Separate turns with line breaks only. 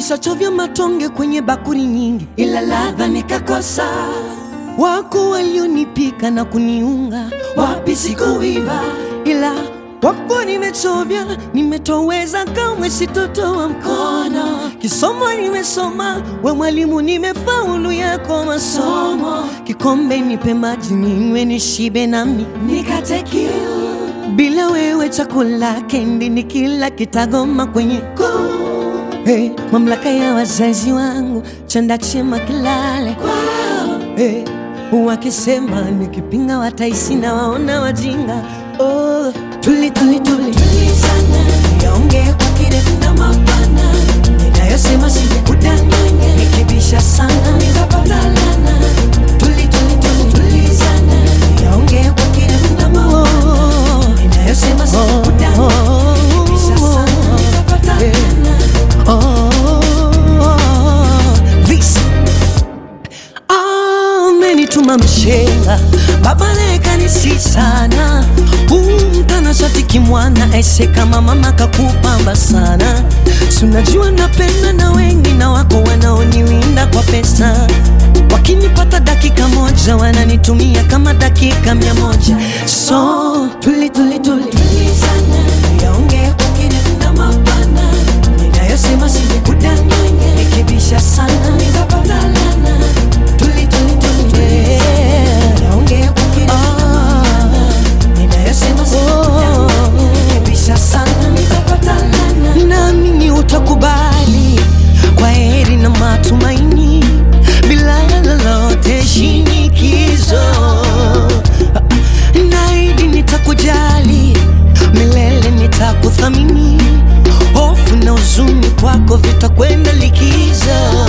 Nilishachovya matonge kwenye bakuri nyingi, ila ladha nikakosa. Wako walionipika na kuniunga, wapi sikuiva, ila wako nimechovya, nimetoweza, kamwe sitotoa mkono. Kisomo nimesoma, we mwalimu, nimefaulu yako masomo. Kikombe nipe maji ninywe, nishibe nami nikate kiu. Bila wewe chakula kendi ni kila kitagoma kwenye koo. Hey, mamlaka ya wazazi wangu chanda chema kilale kwao. Hey, wakisema nikipinga wataisi na waona wajinga. Oh, tuli tuli tuli tulizana, yaongee kwa kirefu na mapana, ninayosema sikudanganya, nikibisha sana nitapata lana. Tuli tuli tuli tulizana, yaongee kwa kirefu na mapana, ninayosema sikudanganya, nikibisha sana nitapata lana. Oh, this amenituma mshenga baba lekanisi sana umtana shati kimwana aise kama mama kakupamba sana sunajua napenda na wengi na wako wanaoniwinda kwa pesa wakinipata dakika moja wananitumia kama dakika mia moja so tuli tuli tuli tulizana yaongea kwa kirefu na mapana ninayosema sikudanganya nikibisha sana nitapata lana tuli tuli tuli tuli naongea kwa kirefu na mapana ninayosema sikudanganya nikibisha sana nitapata lana naamini utakubali kwa heri na matumaini bila lolote shinikizo naidi nitakujali milele nitakuthamini hofu na huzuni kwako vitakwenda likizo